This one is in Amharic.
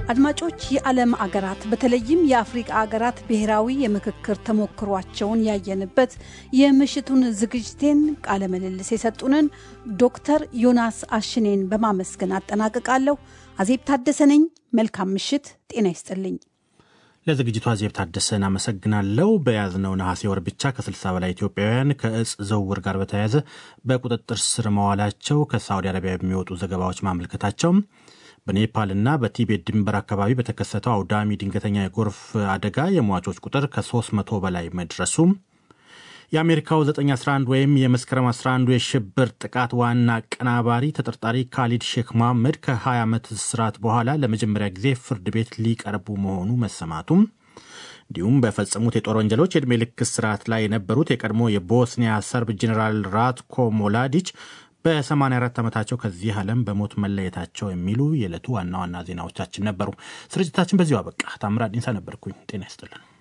አድማጮች የዓለም አገራት በተለይም የአፍሪቃ አገራት ብሔራዊ የምክክር ተሞክሯቸውን ያየንበት የምሽቱን ዝግጅቴን ቃለ ምልልስ የሰጡንን ዶክተር ዮናስ አሽኔን በማመስገን አጠናቅቃለሁ። አዜብ ታደሰ ነኝ። መልካም ምሽት። ጤና ይስጥልኝ። ለዝግጅቱ አዜብ ታደሰን አመሰግናለሁ። በያዝነው ነሐሴ ወር ብቻ ከ60 በላይ ኢትዮጵያውያን ከእጽ ዝውውር ጋር በተያያዘ በቁጥጥር ስር መዋላቸው ከሳዑዲ አረቢያ የሚወጡ ዘገባዎች ማመልከታቸው በኔፓልና በቲቤት ድንበር አካባቢ በተከሰተው አውዳሚ ድንገተኛ የጎርፍ አደጋ የሟቾች ቁጥር ከ300 በላይ መድረሱ የአሜሪካው 911 ወይም የመስከረም 11 የሽብር ጥቃት ዋና አቀናባሪ ተጠርጣሪ ካሊድ ሼክ መሐመድ ከ20 ዓመት እስራት በኋላ ለመጀመሪያ ጊዜ ፍርድ ቤት ሊቀርቡ መሆኑ መሰማቱም እንዲሁም በፈጸሙት የጦር ወንጀሎች የዕድሜ ልክ እስራት ላይ የነበሩት የቀድሞ የቦስኒያ ሰርብ ጄኔራል ራትኮ ሞላዲች በ84 ዓመታቸው ከዚህ ዓለም በሞት መለየታቸው የሚሉ የዕለቱ ዋና ዋና ዜናዎቻችን ነበሩ። ስርጭታችን በዚሁ አበቃ። ታምራት ዲንሳ ነበርኩኝ። ጤና ይስጥልን።